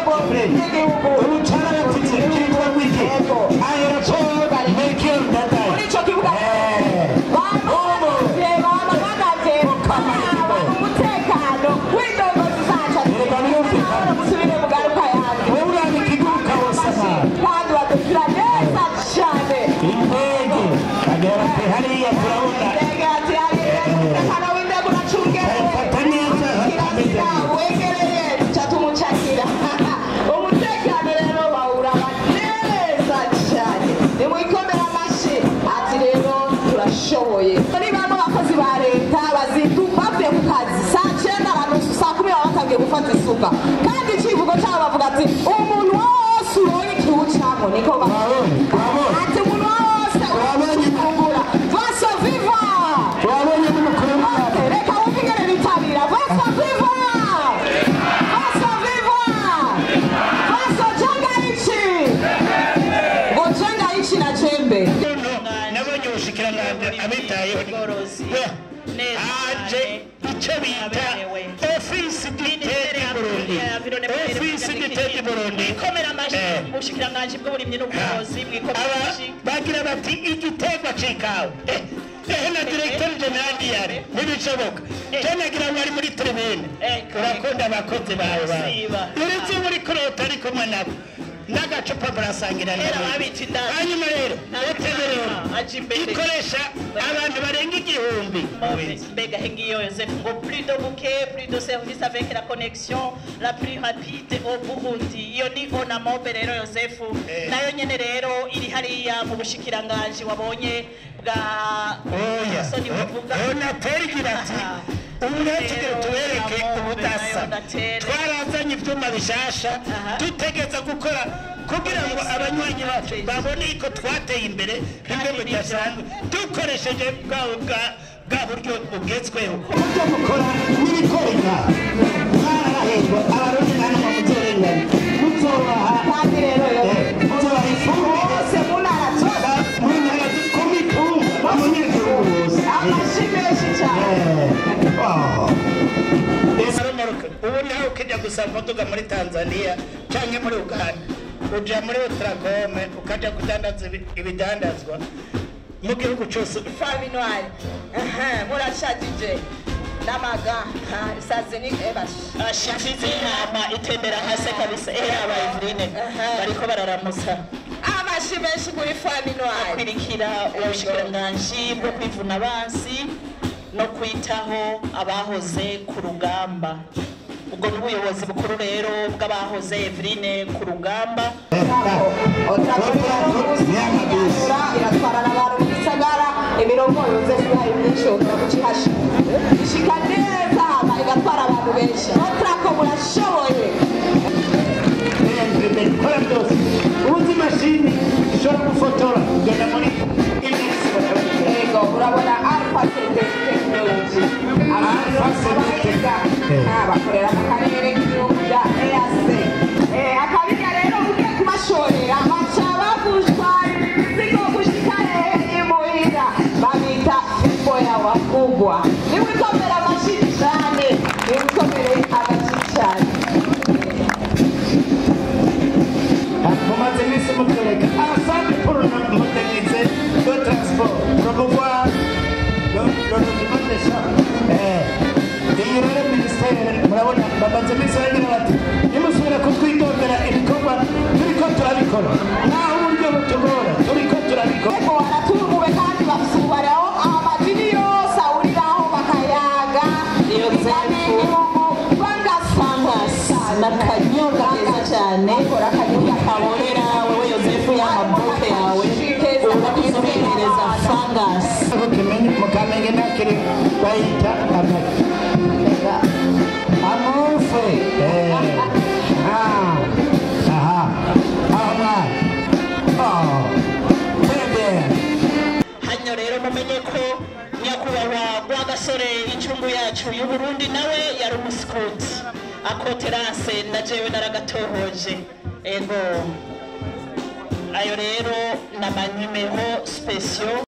rwego rw'igihugu ubu carabatutse kitwa wiki aeroport melchior ndadaye muri icyo kibuga bamagaze bamagaze baraba umutekano w'indongozi zacu birumvikana. musubire mugaruka yanjye wowe uraba ikiguruka wose abantu kandi badukira neza cyane indege bagera bati hariya turabona ndege ati hariya umutekano w'indege uracungerewe Fata neza, kirazira wegereye duca tumucakira umutekano rero bawuraba neza cyane nimwikomere amashyi ati rero turashoboye muri bano bakozi ba leta bazindu bavuye ku kazi saa cyenda abantu saa kumi baba batangiye gufata isuka kandi icyivugo cyabo bavuga ati umuntu wose ubonye ikiwucamo niko bavuga wabonye wabonye ati umuntu wose Wabonye. ufungura vaso viva wabonye n'umukuru w'umwaka reka wumve ingene bitabira vaso viva vaso viva vaso jenga ichi ngo jenga ichi na jembe nabonye ubushikiranganji abitayeho aje icyo bita ofisi diteri burundi ofisi diteri burundi komera amashyi Eh. mu bushikiranganji bw'uburimyi n'ubworozi mwikomera aba amashyi bagira bati igiterwa c'ikawa Eh, ehe na diregiteri jenerali yari ntibishoboka je nagira ngo ari muri tribune Eh, urakunda abakozi bawe bawe Siba. uretse muri kurota ari kumwe nabo n'agacupa murasangira Era nabo. babita indazi. hanyuma rero Nta- uteberero aje imbere. ikoresha abantu barenga igihumbi mbega hengiyo Joseph ngo plus de bouquet plus de service avec la connexion la plus rapide au Burundi iyo ni onamobe rero Joseph Eh. nayo nyene rero iri hariya mu bushikiranganji wabonye bwa oya soni buvuga onateri igira ati umwetugire tubereke ubudasa twarazanye ivyuma bishasha Aha. dutegeza gukora kugira ngo abanywanyi bacu babone ko twateye imbere bimwe bidasanzwe dukoresheje bwa bwa bwa buryo bugezweho uburyo bukora n'ibikorwa mwarahejwe abarundi nta n'umwe muzorenganya muzobaha kandi rero yo muzobaha ifumbire bose mu ntara zose ku mitumba umunyagihugu wose amashyi menshi cyane ubu nawe ukijya gusaba imodoka muri tanzania cyangwa muri uganda uja muri utragome ukajya kudandaza ibi- ibidandazwa mu gihugu cyose faminwari murashagije n'amaga isazi ni ebashi ashifize inama itembera hasi kabisa era aba Eveline bariko bararamusa amashyi menshi kuri faminwari kwirikira ubushikiranganji bwo kwivuna abansi no kwitaho abahoze ku rugamba ubwo ni ubuyobozi bukuru rero bw'abahoze Eveline ku rugamba iratwara n'abantu mu gisagara imirongo yose yayo myinshi yongera kucihasha ishika neza hama igatwara abantu benshi otrako murashoboye ikora byose ubuze imashini ishobora gufotora ugenda muri yego urabona alpha tekinoloji Alpha Synthetech. bakorera mu karere k'igihugu bya eac akabiga rero ugiye kubashorera baca bagushwa imizigo gushika hehe imuhira babita fimbo ya wakugwa niwikomera amashyi cyane niwikomere amashyi cyane mumaze iminsi mutwereka abasanzwe pour modernize le transport promouvoir le le logement des gens iyi rero minisiteri murabona bamaze iminsi bagira bati nimusubira kutwitondera ibikorwa turiko turabikora naho uburyo butugora turiko turabikora ariko baraturuwe kandi bafite umubare aho amadini yose ahuriraho bakayaga imigani y'igihugu bagasangasa n'akanyobwa keza cyane bakora akanyobwa kaborera wowe yosefu y'amabuke yawe urakusuhereza fangasi mukimenye mukamenge nakiri bayita amagi amufe aha aho mwana oh très bien hano rero mumenye ko nyakubahwa rwagasore incungu yacu y'uburundi nawe yari umusikuti akoterase na jewe naragatohoje ego ayo rero ni amanimero sipesiyo